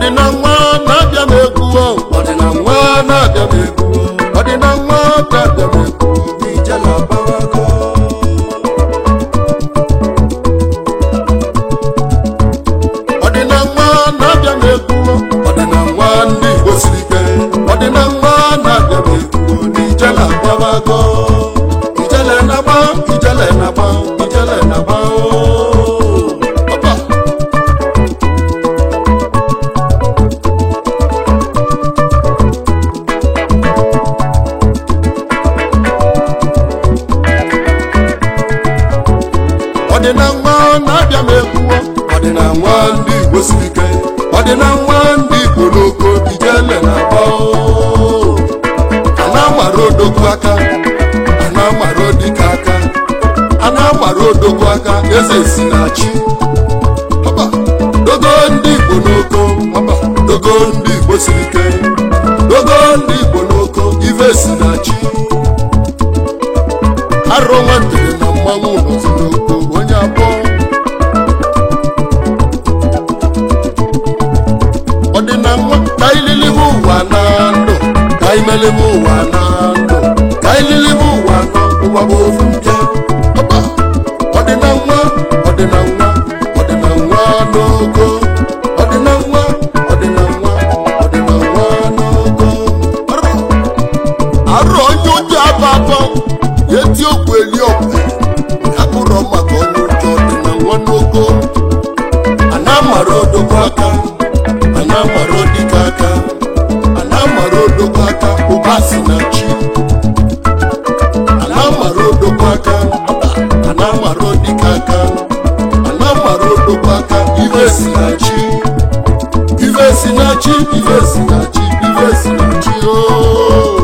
ọdịna nwa na-abịa m egwu o ọdịna nwa na-abịa m egwu o ọdịna nwa na-abịa m egwu ijele agbawago ọdịna nwa na-abịa m egwu o ọdịna nwa ndị igbo siri ike ọdịna nwa na-abịa m egwu o n'ijele agbawago ijele na-agba ijele na-agba ijele na-agba o Ọba. ọdịna nwa na-abịa m egwuwo ọdịna nwa ndị igbo siri ike ọdịna nwa ndị igbo n'oko ijele na-agba oo. a na-amara odogwu aka a na-amara odike aka a na-amara odogwu aka eze si na chi Ọba, dogo ndị igbo n'oko ọba, dogo ndị igbo siri ike dogo ndị igbo n'oko ife si na chi arọ nwantere na mmanwụ nọzi n'oko onye abụọ ọdịna nwa ka ililibe ụwa na ndụ ka imelibe ụwa na ndụ ka ililibe ụwa na ụwa bụ ofu mbịa ọba ọdịna nwa ọdịna nwa ọdịna nwa n'ogo ọdịna nwa ọdịna nwa ọdịna nwa n'ogo Arọ. arọ onye ụjọ aba abọ ya eti okwu eli ọkwe akpụrọ maka onye ụjọ dị na nwa n'ogo a na-amara odogwu aka a na-amara odike aka a na-amara odogwu aka ụba si na chi a na-amara odogwu aka a na-amara odike aka a na-amara odogwu aka ife si na chi ife si na chi ife si na chi ife si na chi ooo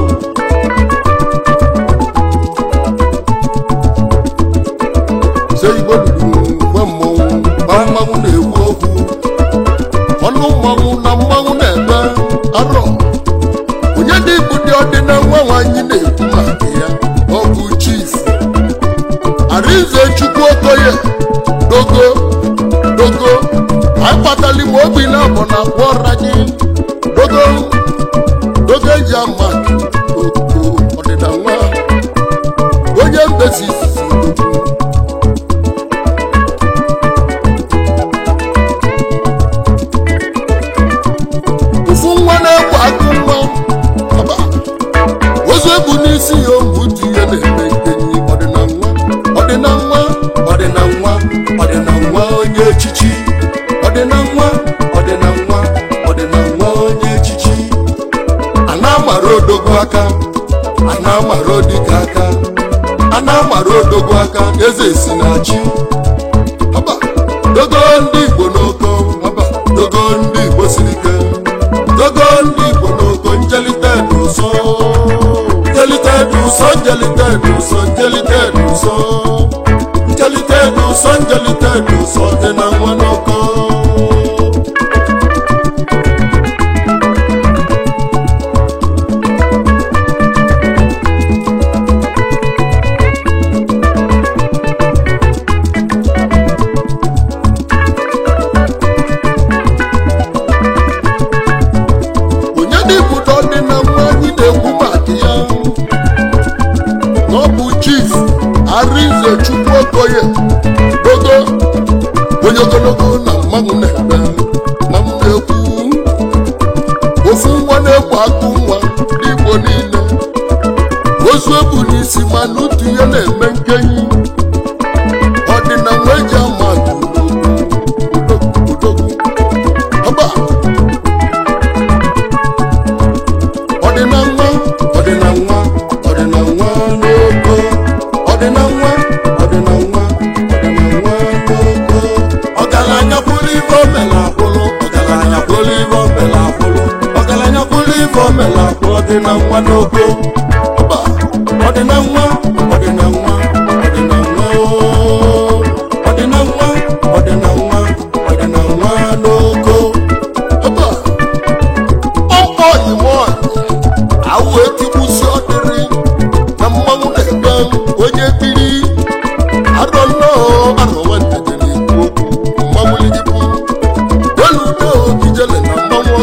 se igbo luru gwa mmọnwụ gba mmanwụ na-ekwu okwu ọnụ mmanwụ na mmanwụ na-ebe arọ onye dị ibu dị ọdịna nwa nwanyị na-ekwu maka ya ọ bụ chief arinze chukwu okoye dogo dogo anyị kpatali ma obi na abọ na agwa ọra gị dogo dogo eji ama oko ọdịna nwa onye mbesi izizi dogo ofu nwa na-ekwu akụ nwa ọba ozu ebu n'isi ya ohu dị ihe na-eme nkenyi ọdịna nwa ọdịna nwa ọdịna nwa ọdịna nwa onye echichi ọdịna nwa ọdịna nwa ọdịna nwa onye echichi a na-amara odogwu aka a na-amara odike aka a na-amara odogwu aka eze si na chi ọba dogo ndị igbo n'oko ọba dogo ndị igbo siri ike dogo ndị igbo n'oko njelite n'ụsọ njelite n'ụsọ njelite n'ụsọ njelite n'ụsọ njelite n'ụsọ njelite n'ụsọ dị na nwa n'oko onye dịpụta dị na nwa anyị na-ekwu maka ya na ọ bụ chief arinze chukwu okoye dogo onye ogologo na mmanwụ na-ebe na mmekwu ofu nwa na-ekwu akụ nwa n'igbo niile ozu ebu n'isi ma n'otu ihe na-eme nkenyi ọdịna nwa eji ama atụ odogwu odogwu ọba ọdịna nwa ọdịna nwa ọdịna nwa n'ogo ọdịna nwa ọdịna nwa ọdịna nwa n'ogo ọgaranya kwụrụ ife omela akwụlụ ọgaranya kwụrụ ife omela akwụlụ ọgaranya kwụrụ ife omela akwụlụ ọdịna nwa n'ogo ọba ọdịna nwa ọdịna nwa ọdịna nwa ooo. ọdịna nwa ọdịna nwa ọdịna nwa n'ogo ọba ọkpọ imo awụ etigbusi ọdịrị na mmanwụ na-ebe onye biri arọ nnọọ arọ nwantede na-ekwu okwu mmanwụ ligipụ elu udo ijele na mmanwụ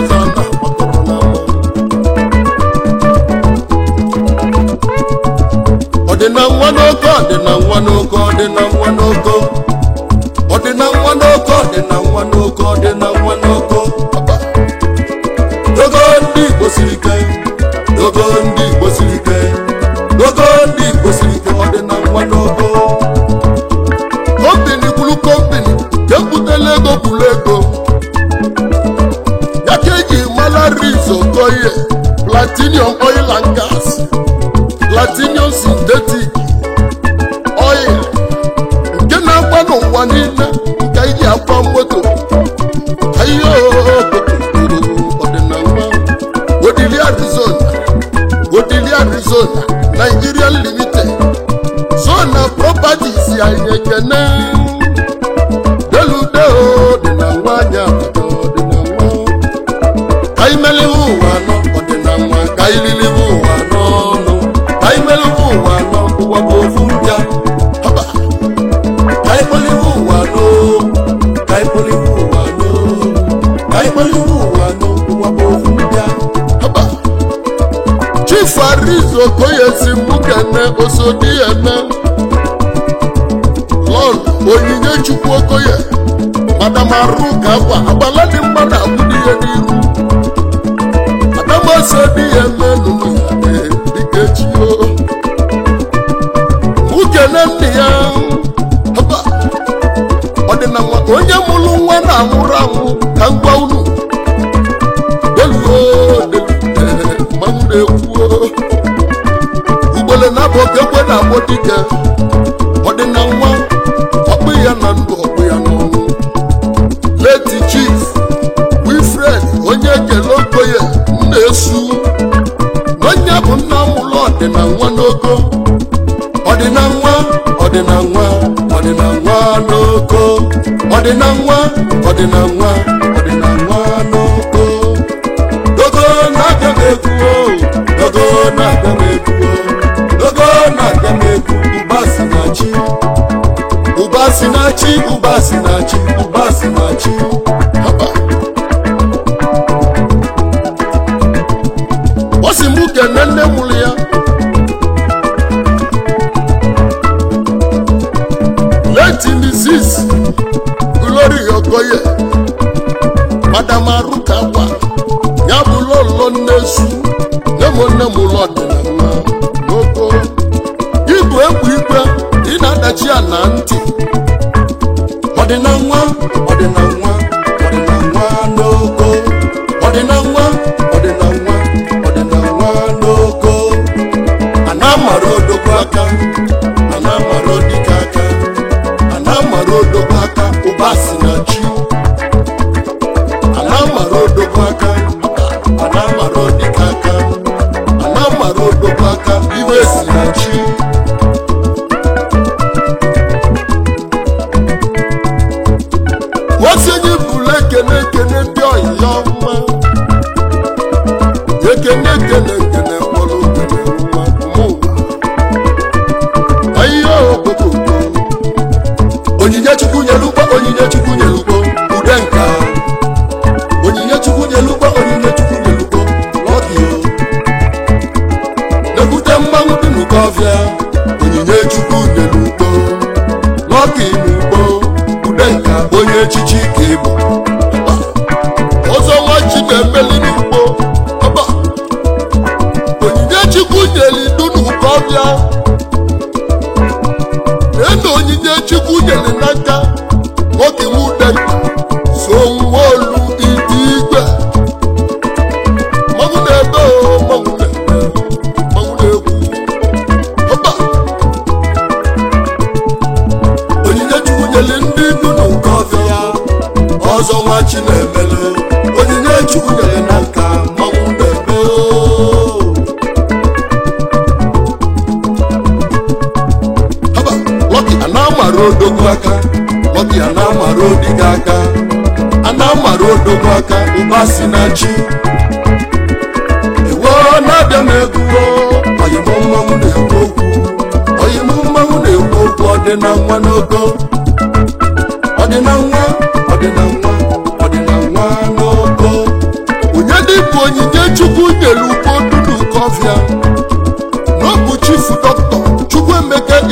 nwa n'oko ọdịna nwa n'oko ọdịna nwa n'oko ọdịna nwa n'oko ọdịna nwa n'oko ọdịna nwa n'oko dogo ndị igbo siri ike dogo ndị igbo siri ike dogo ndị igbo siri ike ọdịna nwa n'oko kọmpini kwuru kọmpini jepụtala ego kwuru ego ya ka eji mara riz okoye platinum oil and gas platinum synthetic oil nke na-agba n'ụwa niile nke iji akwa moto ayo ọdịnala odili arizona odili arizona nigerian limited zona properties anyị ekene delude dị na nwanyị abaga ọdịnala ka imeliwe ụwa anọ ọdịnala ka ililiwe ụwa anọ ọnụ ka imeliwe ụwa anọ ụwa bụ ofu mbịa haba ka ikpeliwe ụwa anọ ka ikpeliwe ụwa anọ ka ikpeliwe ụwa anọ ụwa bụ ofu mbịa haba chief ariz okoye si mụ kene osodi eme lọl onyinye chukwu okoye madam arụ ka akwa agbala dị mma na agbụdị ihe n'ihu adamasị dị ya menụ dịka echi o mụ kene nne ya haba ọdịna nwa onye mụrụ nwa na-anwụrụ anwụ ka m gwa unu deluo delu mmanwụ na-ekwuo ugbele na-abụ okekwe na-agbọ dike ọdịna nwa ọkpụ ya na ndụ ọkpụ ya n'ọnwụ leti chief wilfred onye ekele okoye na-esu n'onye bụ nna mụlụ ọdịna nwa n'ogo ọdịna nwa ọdịna nwa ọdịna nwa n'ogo ọdịna nwa ọdịna nwa ọdịna nwa n'ogo dogo na-abịa m egwu o dogo na-abịa m egwu o dogo na-abịa m egwu ụba si na chi ụba si na chi ụba si na chi ụba si na chi haba ọ sị mụ kene nne mụrụ ya leti mrs glory okoye madam aruka gwa ya bụ lọlọ nnesu nne m nne m ụlọ ọdịnala n'oko igwe egwu igwe ị na-adachi ya na ntị ọdịna nwa ọdịna nwa ọdịna nwa n'oko ọdịna nwa ọdịna nwa ọdịna nwa n'oko a na-amara odogwu aka a na-amara odike aka a na-amara odogwu aka ụba si na chi a na-amara odogwu aka a na-amara odike aka a na-amara odogwu aka iwe si na chi osinye bụrụ ekene ekene dị ọyịya ọma ekene ekene ekene kpọrọ okene nwa mụwa ahịhịa obodo onyinye chukwu nyere ugbo onyinye chukwu nyere ugbo ude nka onyinye chukwu nyere ugbo onyinye chukwu nyere ugbo lọdị na-ebute mmanwụ dị n'ụkọ ọfịa onyinye chukwu nyere ugbo lọkị n'ugbo ude nka onye echichi ka ịbụ ọzọ nwa chi na-emeli n'ugbo ọba onyinye chukwu nyere idu n'ụkọ ọfịa na onyinye chukwu nyere n'aka nwoke wude so nwa olu ịdị igwe mmanwụ na-ebe o mmanwụ na-ebe mmanwụ na-ekwu ọba onyinye chukwu nyere ndị ndu na nke ọfịa ya ọzọ nwa chi na-emele onyinye chukwu nyere n'aka mmanwụ na-ebe o haba lọki a na-amara odogwu aka lọki a na-amara odiga aka a na-amara odogwu aka ụba si na chi ewo na-abịa m egwu oyimụ mmanwụ na-ekwu okwu oyimụ mmanwụ na-ekwu okwu ọdịna nwa n'ogo ọdịna nwa ọdịna nwa ọdịna nwa n'ogo onye dịbụ onyinye chukwu nyere ugbo dunu kọfịa n'ọbụ chifu dọkịta chukwuemeke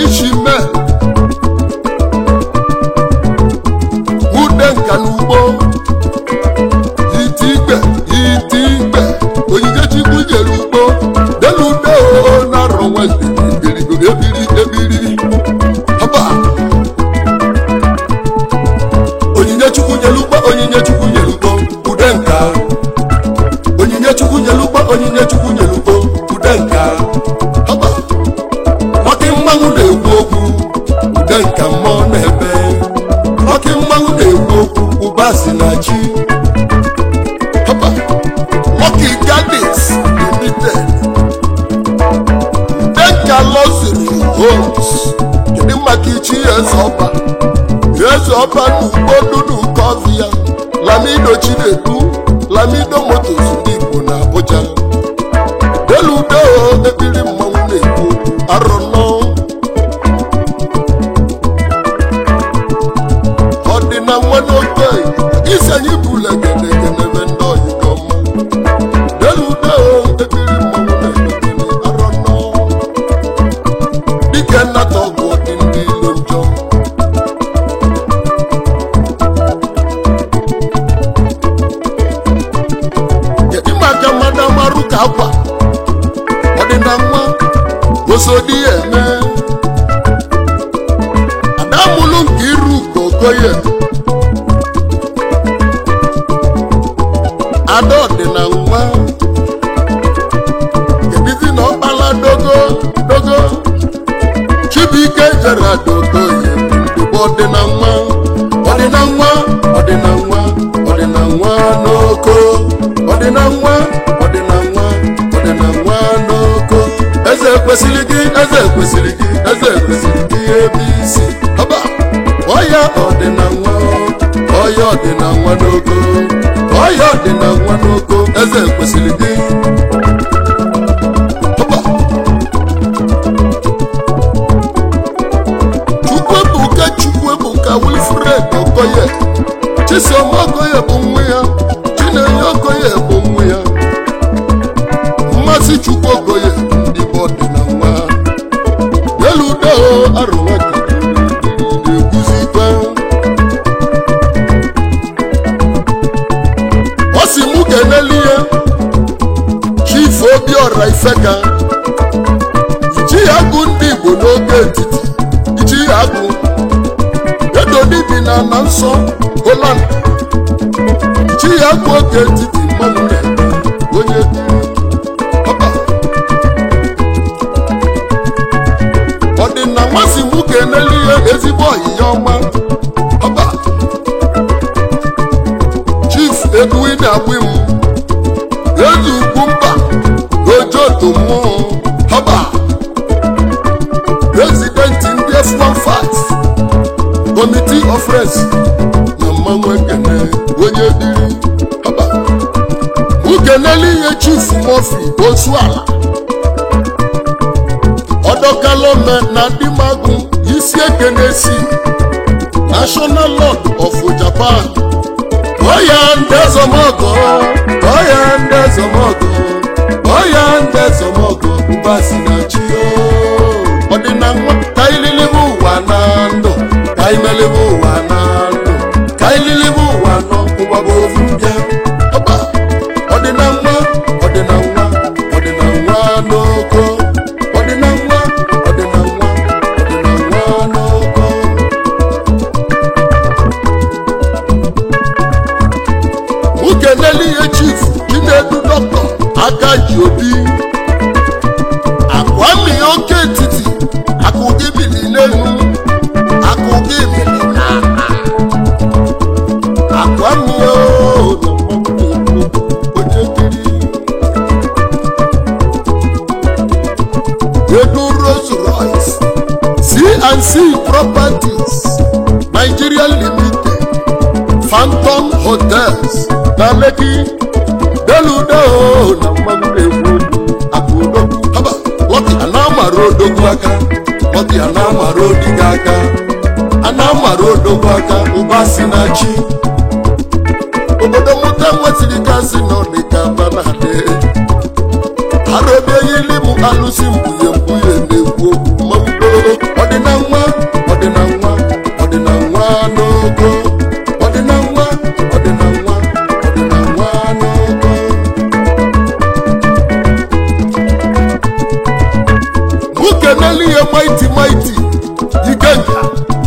ọba n'ugbodu n'ukọvia lamido chinedu lamido motos ndị igbo na abuja deludo ebiri mmanwụ na-ekwu arọ nọ ọdịna nwa n'oge isi anyị bụla genegenebe ndị ọyịga ọma deludo ebiri mmanwụ na-ekwu arọ nọ dike nnata ọgwụ dị ndị ilo njọ kedu maka mmadụ amarụ ka akwa ọdịna nwa osodi ya eme adamụlụ nke iru ka okoye ada ọdịna nwa kedizi na ọkpala dogo dogo chibuike jere dogoye ebe ọdịna nwa ọdịna nwa ọdịna nwa ọdịna nwa n'oko ọdịna nwa ọdịna nwa ọdịna nwa n'oko eze kwesịrị gị eze kwesịrị gị eze kwesịrị gị ebe isi ọba ọya ọdịna nwa ọya ọdịna nwa n'oko ọya ọdịna nwa n'oko eze kwesịrị gị ọba chukwuebuka chukwuebuka wilfred okoye chisom okoye bụ nwa ya chinenye okoye bụ nwa ya mmasị chukwu okoye ndị bụ ọdịna nwa eludo arụwaka na-eguzi ikpe ọ si mụ ga-eneli ya chief obiọra ifeka ichi ya gụ ndị igbo n'oge etiti ichi ya gụ edodi bi na na nsọ holand ichi ya gụ oge etiti mmanwụ na-eme onye biri ọba ọdịna nmasị mụ ga-eneli ya ezigbo ọyịya ọma ọba chief edwin agbim ezi ugwu mba ojoto mmụọ ọba prezidenti ndị f15 committee of friends na mmanwụ ekene onye dịrị ọba ukeneli ihe chief mofi osuala ọdọkalome na dimagụ isi ekene si national lord of japan oya ndezomogo oya ndezomogo oya ndezomogo mbasi na chi ọdịna nwa ka ililibe ụwa na ndụ ka imelibe ụwa na ndụ ka ililibe ụwa nọ ụwa bụ ofu mbịa ọba ọdịna nwa ọdịna nwa ọdịna nwa n'oko ọdịna nwa ọdịna nwa ọdịna nwa n'oko nwoke n'elie chief chinedu dọkịta aka ji obi akwami oke etiti akụ gị bili n'elu akụ gị bili n'ala akwami o onye kiri edu Rolls Royce C&C Properties Nigeria Limited Phantom Hotels na Lekki deludo na mmanụ na-egwu akụdo haba lọki a na-amara odogwu aka lọki a na-amara odigo aka a na-amara odogwu aka ụba si na chi obodo mụta nwetiri gasị nọ dịka banade arụbeghịli m alụsị mkpughe mkpughe na-ekwu okwu mmanwụ ọdịna nwa ọdịna nwa ọdịna nwa n'ogo ọdịna nwa ọdịna nwa ọdịna nwa n'ogo nwoke n'elu ihe maiti maiti ikenga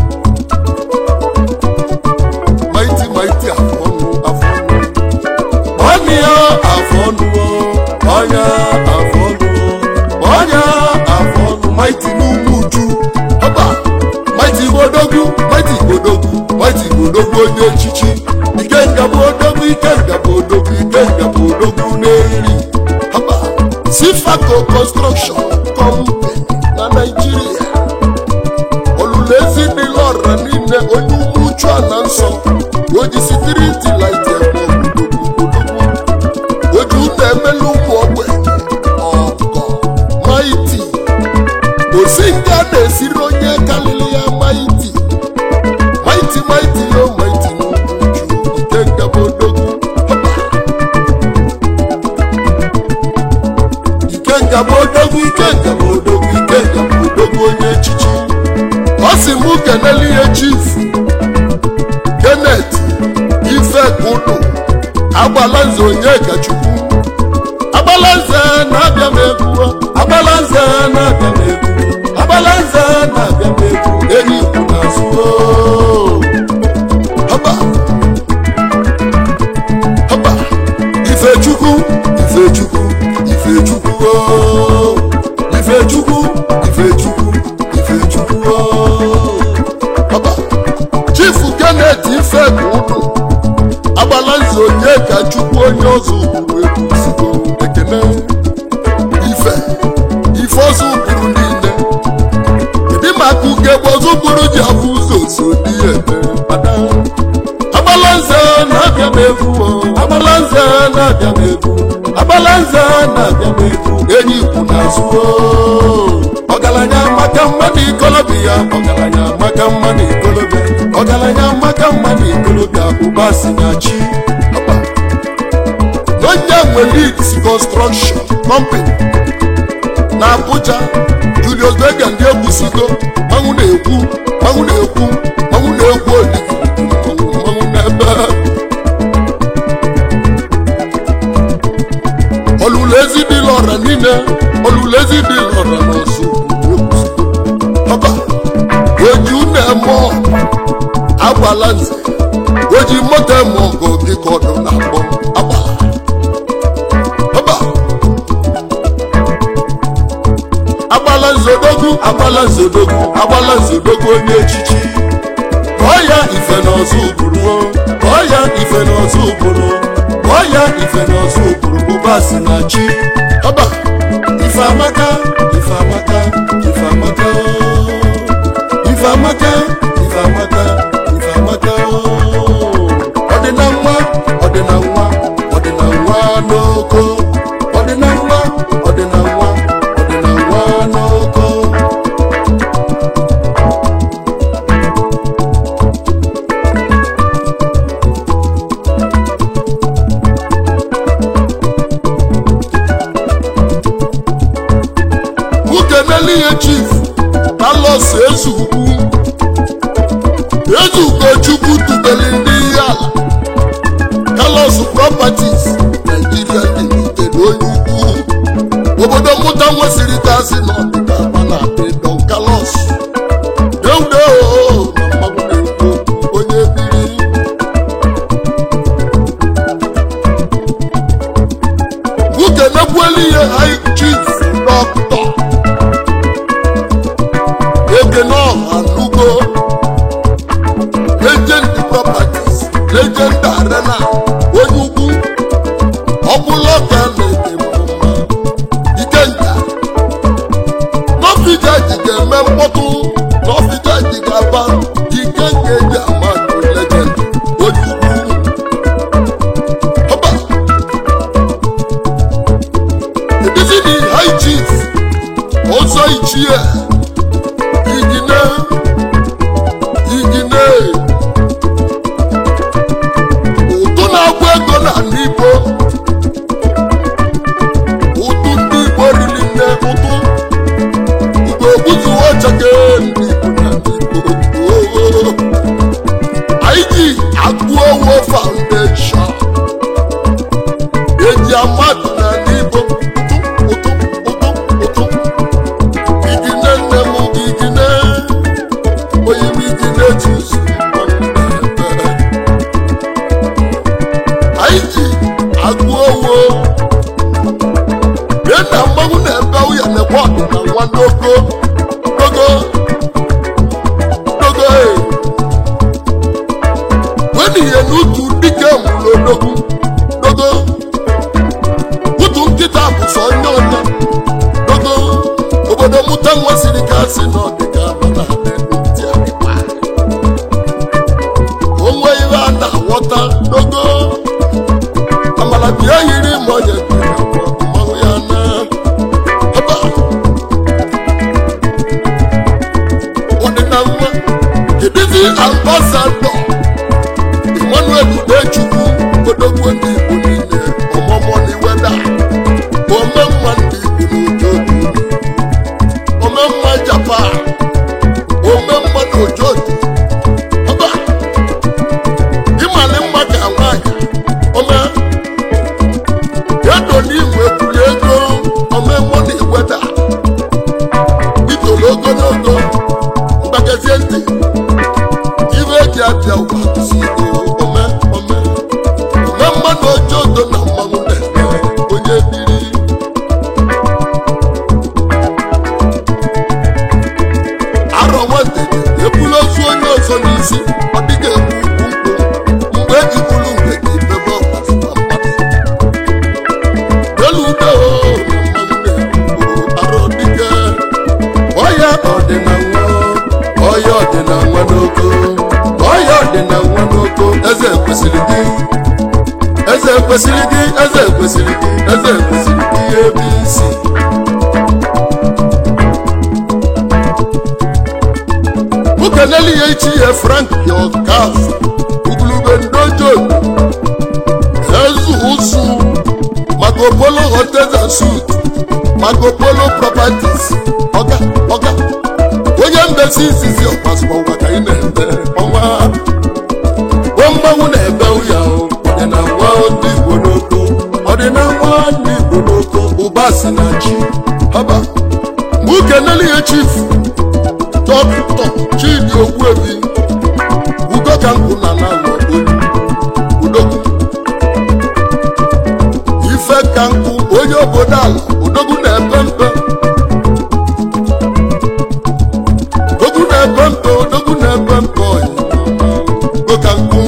maiti maiti afọ ọnụ afọ ọnụ ọnụ ya afọ ọnụ ọnya afọ ọnụ ọnya afọ ọnụ maiti n'ugwu uju ọba maiti gbodogwu maiti gbodogwu maiti gbodogwu onye echichi ikenga bụ odogwu ikenga bụ odogwu ikenga bụ odogwu n'eri ọba sifaco construction company na naijiria olulezi dị lọra niile onye ugwu uchu ala si mụ kenele ihe chief Kenneth Ifekudu Agbalanze Onyekachukwu Agbalanze na-abịa m egwu Agbalanze na-abịa m egwu Agbalanze na-abịa m egwu enyi ikwu n'azụ oo. Haba Haba Ifechukwu Ifechukwu Ifechukwu oo. Ifechukwu Ifechukwu Ifechukwu oo. Haba Chief Kenneth Ifekudu Agbalanze Onyekachukwu onye ọzọ ụkpụrụ egwu sigo ekene ife ife ọzọ ụkpụrụ niile ịdị maka ugegbe ọzọ ụkpụrụ ji afụ ụzọ so dị ya eme Ada. Agbalanze na-abịa m egwu o. Agbalanze na-abịa m egwu Agbalanze na-abịa m egwu enyi ikwu n'azụ o. ọgaranya maka mma na ikolobịa ọgaranya maka mma na ikolobịa ọgaranya maka mma na ikolobịa ụba si na chi Ọba. onye nwe leeds construction company na abuja julius berger ndị egwusigo manwụ na-ekwu manwụ na-ekwu manwụ na-ekwu oligi manwụ manwụ n'ebe olulezi dị lọra niile olulezi dị lọra n'ọsụ ọba oji na-eme ọgụ agbala nze oji moto eme ọgụ dịka ọdụ na-akpọ agbala ọba agbala nzodogwu agbala nzodogwu agbala nzodogwu onye echichi kpọọ ya ife n'ọzọ ụbụrụ kpọọ ya ife n'ọzọ ụbụrụ kpọọ ya ife n'ọzọ ụbụrụ bụba si na chi ọba ife amaka ife amaka ife amaka oo. ife amaka ife amaka ife amaka oo. ọdịna nwa ọdịna nwa ọdịna nwa n'oko ọdịna nwa ọdịna nwa ọdịna nwa n'oko nwoke n'eluighe chief talos ezugwu ezugo chukwu tubeli ndị ihe ala talos properties nigeria limited onye ukwu obodo mmụta nwesịrị kasị n'ọdịda mana don kalos deudeo na mmadụ na-ekwu okwu onye biri nwoke nekwuelu ihe high chief dọkịta ekene ọha nugo legend properties legend arena onye ugwu ọbụla ka na-ede mma ikenga n'ọfịja ji ga-eme mkpọtụ n'ọfịja ji ga-aba ikenga eji amadụ legend onye ugwu ọba edizini high chief ọzọ ichie igine igine ụtụ na-agwụ ego na n'igbo ụtụ ndị igbo riri nne ụtụ igbo gbuzuo chake ndị igbo na n'igbo Oo. anyị ji agụ owo foundation eji amadụ na n'igbo ụtụ ụtụ ụtụ ụtụ igine nne m igine onye m igine jusu anyị ji agụ owo bịa na mmanwụ na-ebe ụya na-ekwe ọdụ na nwa n'ogo n'ogo n'ogo ee wenihe n'utu dike nwụrụ odogwu n'ogo utu nkịta bụ sọ onye onye n'ogo obodo mụta nwa siri ka si n'ọdịga mana ntị akịkpa onwe ihe a na-aghọta n'ogo amala bịa yiri ma onye bịara kwa mmanwụ ya na ọba ọdịna nwa kedizi ambasadọ emmanuel udechukwu odogwu ndị igbo niile ọmụmụ na iweda ome mma ndị igbo n'ojo ome mma japan ome mma na ọdịna nwa n'oko eze kwesịrị gị eze kwesịrị gị eze kwesịrị gị eze kwesịrị gị ebe isi ukeneli ya ichi ya frank yokas ugulube ndojo ezu ụsụ Marco Polo hotels and suits Marco Polo properties ọga ọga onye mbesi izizi ọkpasụkpọ ụwa ka ị na-eme ọnwa o mmanwụ na-ebe ụya ọdịna nwa ndị Igbo n'oko ọdịna nwa ndị Igbo n'oko ụba si na chi haba mgbe ukeneli ya chief dọkịta Chidi Ogbuebi ugo ka nkụ na n'alụ udogwu ife ka nkụ onye obodo ala odogwu na-epe mpe odogwu na-epe mpe odogwu na-epe mpe ugo ka nkụ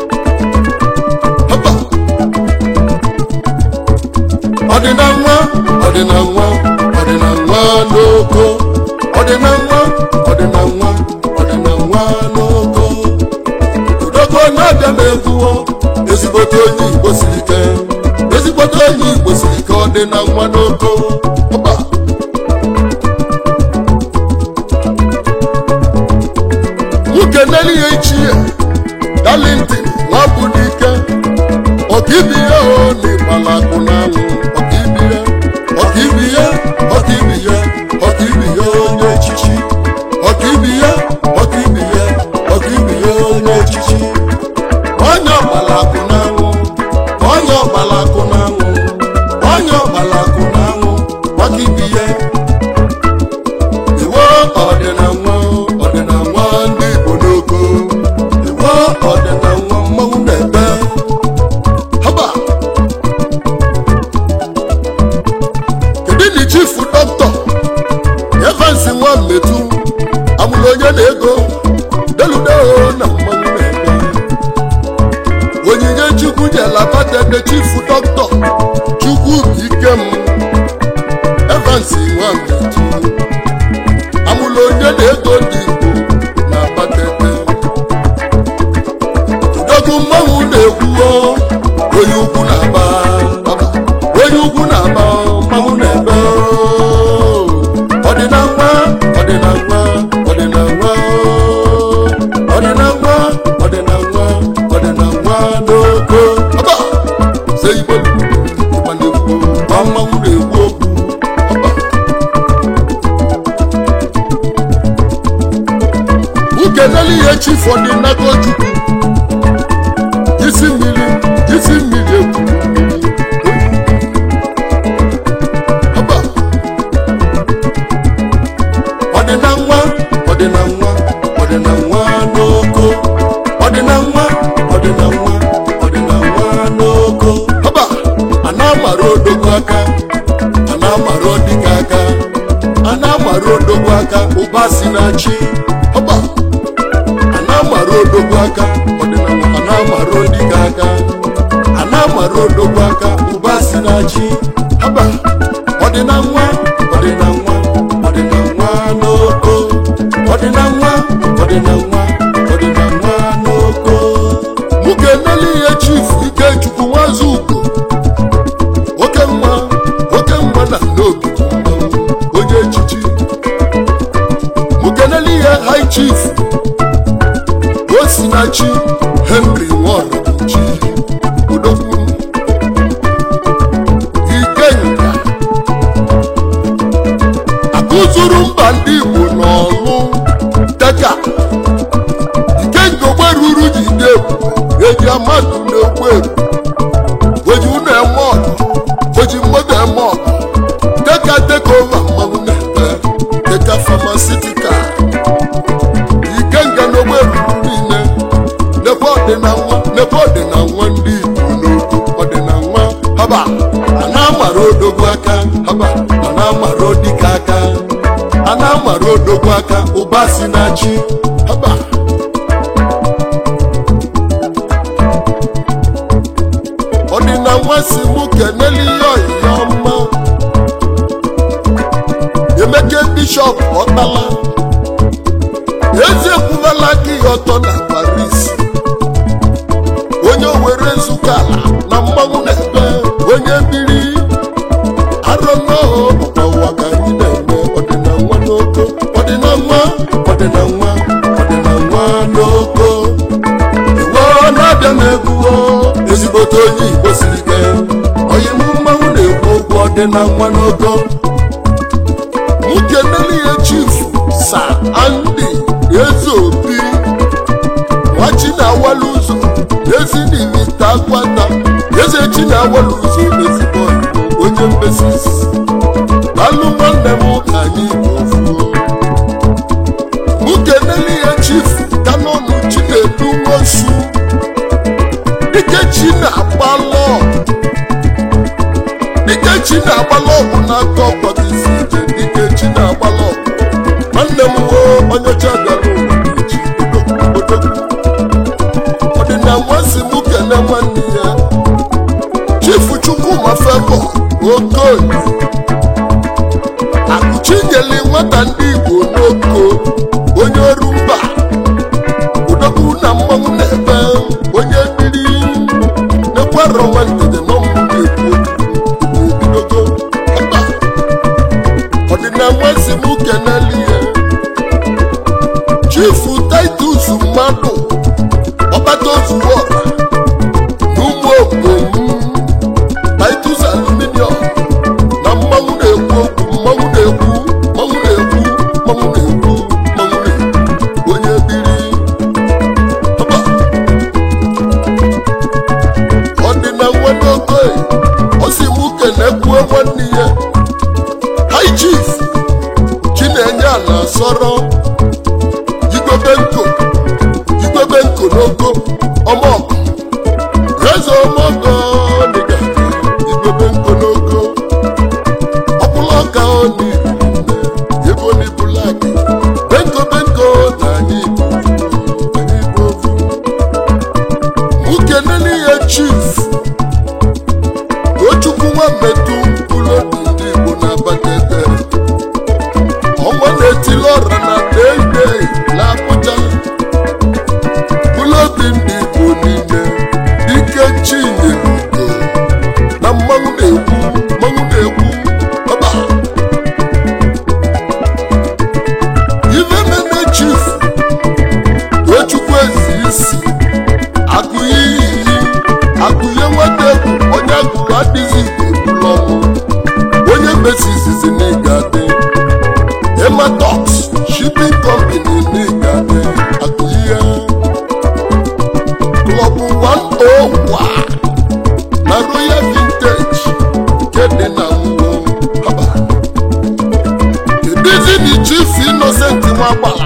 haba ọdịna nwa ọdịna nwa ọdịna nwa n'oko ọdịna nwa ọdịna nwa ọdịna nwa n'oko odogwu na-abịa na-ekwuo ezigbote onye igbo siri ike ezigbote onye igbo siri ike ọ dị na nwa n'oko ọba nwoke n'elu ya ichie darlington nwabụ n'ike ọkaibi ya o n'ịgbala akụ n'anwụ ọkaibi ya ọkaibi ya ọkaibi ya ọkaibi ya onye echichi ọkaibi ya ọkaibi ya ọkaibi ya onye echichi onye ọgbala akụ n'anwụ onye ọgbala akụ n'anwụ onye ọgbala akụ n'anwụ ọkaibi ya iwe ọdịna nwa ọdịna nwa ndị igbo n'oko iwe ọdịna nwa mmanwụ na-ebe haba kedu na chifu dọkịta evans nwa mmetu amụrụ onye na-ego deludeo na mmanwụ na-ebe onyinye chukwu jelabadede chifu dọkịta chukwu ikem evans nwa mmetu amụla onye na-ego ndị igbo na abatete udogwu mmanwụ na-ekwuo onye ukwu na-aba ọba, onye ukwu na-aba mmanwụ na-ebe ọdịna nwa ọdịna nwa ọdịna nwa ọdịna nwa ọdịna nwa ọdịna nwa n'oko ọba se igbo ịgba na-ekwu mmanwụ na-ekwu okwu ọba ukeneli ihe chifu ọdịnaka chukwu isi mmiri isi mmiri egwu Haba. ọdịna nwa ọdịna nwa ọdịna nwa n'oko ọdịna nwa ọdịna nwa ọdịna nwa n'oko haba a na-amara odogwu aka a na-amara odika aka a na-amara odogwu aka ụba si na chi haba a na-amara odogwu aka ọdịnala a na-amara odika aka a na-amara odogwu aka ụba si na chi haba ọdịna nwa ọdịna nwa ọdịna nwa n'oko ọdịna nwa ọdịna nwa ọdịna nwa n'oko nwoke nele ihe chifu ikechukwu nwazi ugo oke nwa oke nwa na n'obi onye echichi nwoke nele ihe high chief osinachi henry nwaọrọchi odogwu ikenga akụzuru mba ndị igbo n'ọlụ deka ikenga ogberuru ji dị ebube eji amadụ na-egbu ebu oji ụnọ eme ọgụ oji mmadụ eme ọgụ deka deka ova mmanwụ na-ebe deka famasitikal ikenga n'ogbe ruru niile nekwe ọdịna nwa nekwe ọdịna nwa ndị igbo n'okwu ọdịna nwa haba a na-amara odogwu aka haba a na-amara odike aka a na-amara odogwu aka ụba si na chi haba ọdịna nwa si mụ keneli ihe ọyịya ọma emeke bishọp ọtala eze ekwuwela gị ọtọ na paris otu onye igbo siri ike onye mụ mmanwụ na-ekwu okwu ọ dị na nwa n'ogo mụ kenele ya chief sa andi eze obi nwachi na-awala ụzọ ezi n'imita akwata eze chi na-awala ụzọ ezigbo Igbo, onye mbesis alụ nwanne m ka anyị bụ ofuo mụ kenele ya chief kanọnụ chinedu nwosu dike chi na-agbalọ dike chi na-agbalọ ọgwụ n'aka ọkpọta isi ije dike chi na-agbalọ ọgwụ nwanne m wo onye ọcha bịara ụwa echi odogwu ọdịna nwansi m kene nwanne ya chifu chukwuma febo okoye akụchinyeli nwata ndị igbo n'oko onye ọrụ mba udogwu na mmanwụ na-ebe onye biri n'ekwerọ nwantede n'ọmụmụ na-ekwu obidogo ọba ọdịna nwansi m keneli ya chifu titus mmadụ ọbata ozuwo ọra n'ụmụ obom titus aluminium na mmanwụ na-ekwu okwu mmanwụ na-ekwu mmanwụ na-ekwu mmanwụ na-ekwu mmanwụ na-ekwu onye biri ọba ọ dị na nwanne okoye ọ si mụ kenekwuo nwanne ya high chief chinenye ala sọrọ igwebe nko igwebe nko n'ogo ọmọgọ eze ọmọgọ dịga igwebe nko n'ogo ọbụla ọka oni ebe oni bulaki benko benko na anyị bụ anyị bụ ofu nwoke nene ya chief tochukwu nwa mmetụ ụlọ ndị igbo na-abatetere ọnwa na-etili ọra na deide na abụja ụlọobi ndị igbo niile ike chinyelugo na mmanwụ na-ekwu mmanwụ na-ekwu ọba ife meme chief tochukwu ezi isi agụye iyi agụye nwata egwu onye agụrụ adịghị igbo ebulu ọnwụ onye mbesi izizi n'ịga dị ematox shipping company n'ịga dị agụye klọb 101 na royal vintage nke dị na nwuo haba kedụzi na chief innocent nwagbala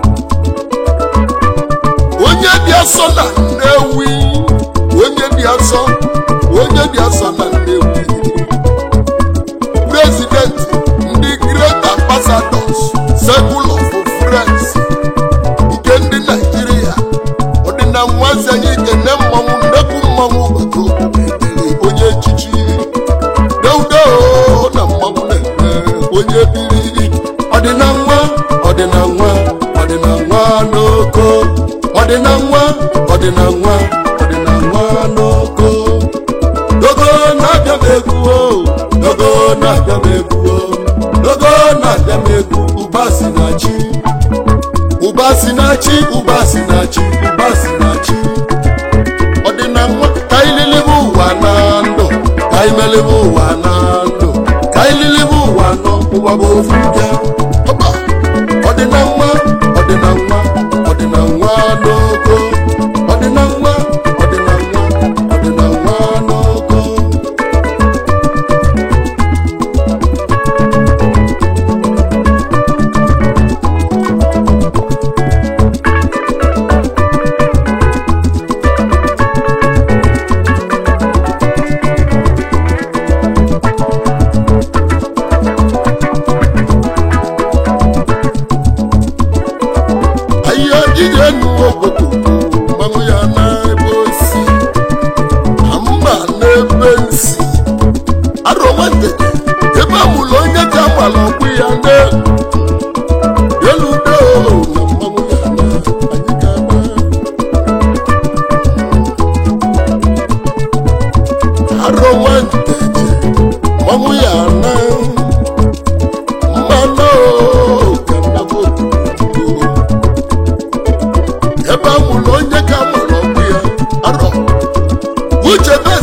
onye dị asọ na nnewi onye dị asọ onye dị asọ na nnewi president ndị great ambassadors circle of friends nke ndị naijiria ọdịna nwazi anyị kene mmanwụ nnekwu mmanwụ obodo onye echichi deudo na mmanwụ na-eme onye biri ọdịna nwa ọdịna nwa ọdịna nwa n'oko ọdịna nwa ọdịna nwa ọdịna nwa n'oko dogo na-abịa m egwu o dogo na-abịa m egwu o dogo na-abịa m egwu ụba si na chi ụba si na chi ụba si na chi ụba si na chi ọdịna nwa ka ililibe ụwa na ndụ ka imelibe ụwa na ndụ ka ililibe ụwa nọ ụwa bụ ofu bịa ọba ọdịna nwa ọdịna nwa ọdịna nwa n'ogo ọdịna nwa ọdịna nwa ọdịna nwa n'ogo ahịa ije nu obodo mmanwụ ya n'ebe osi na mma n'ebe nsi arọ nwantede ebe amụlụ onye ji agbala ọkpụ ya ne eludo na mmanwụ ya na anyị ga-agba arọ nwantede mmanwụ ya na mmanụ ka nnabụ obodo ebe a mụrụ onye ka mụrụ ọkpụ ya arọ uche be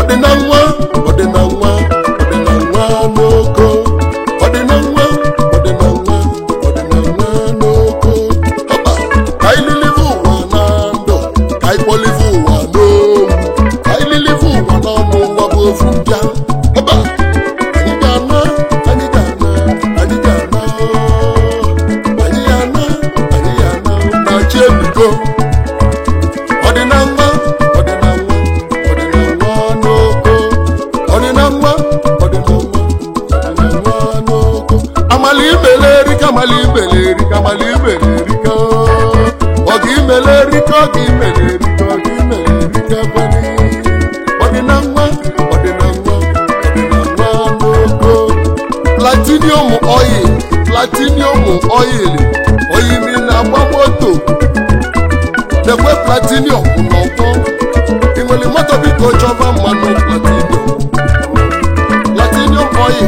ọdịna nwa ọdịna nwa ọdịna nwa n'oko ọdịna nwa ọdịna nwa ọdịna nwa n'oko ọba ka anyị lilive ụwa na ndụ ka anyị kpọlive ụwa n'owu ka anyị lilive ụwa n'ọnụ ụwa bụ ofu mbịa ọba anyị ga-ana anyị ga-ana anyị ga-ana anyị ga-ana anyị ga-ana na chi ebigo ọdịna nwa ọdịna nwa ọdịna nwa n'oko ọdịna nwa ọdịna nwa ọdịna nwa n'oko amala imele erika amala imele erika amala imele erika ọ ga imele erika ọ ga imele erika ọ ga imele erika kwani ọdịna nwa ọdịna nwa ọdịna nwa n'oko platinium oil platinium oil oyimi na-agba moto dekwe platinium n'ọkwọ ị nwere moto biko chọba mmanụ platinium platinium oil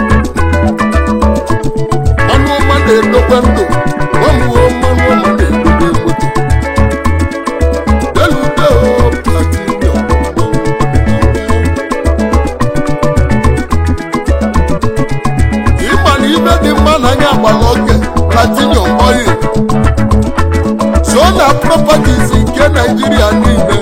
mmanụ ọma na-edokwe ndụ ọmụwo mmanụ ọma na-edobe moto delude o platinium ịma na ibe dị mma na anya agbara oge platinium oil so na properties nke naijiria niile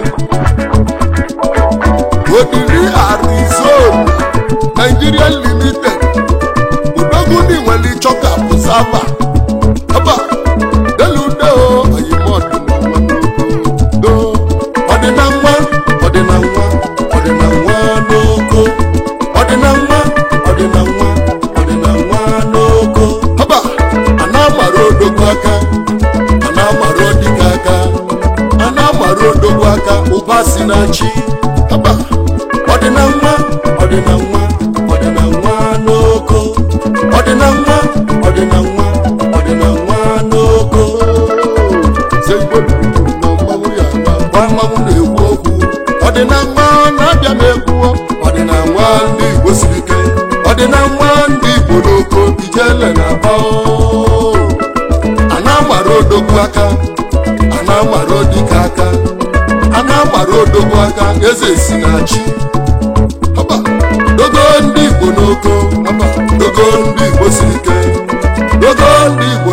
odiri arizona nigeria limited udoguni nwere chọka bụ sava aba deludeo oyimọdịnado ọdịna nwa ọdịna nwa ọdịna nwa n'oko ọdịna nwa ọdịna nwa ọdịna nwa n'oko aba a na-amara odogwu aka a na-amara odike aka a na-amara odogwu aka ụba si na chi aba ọdịna nwa ọdịna nwa ọdịna nwa n'oko ọdịna nwa ọdịna nwa ọdịna nwa n'oko Se Igbo kwuru na mmanwụ ya agba gwa mmanwụ na-ekwu okwu ọdịna nwa na-abịa m egwu ọdịna nwa ndị Igbo siri ike ọdịna nwa ndị Igbo n'oko ijele na-aba o. a na-amara odogwu aka a na-amara odike aka a na-amara odogwu aka eze si na chi Ọba, dogo ndị igbo n'oko ọba, dogo ndị igbo siri ike dogo ndị igbo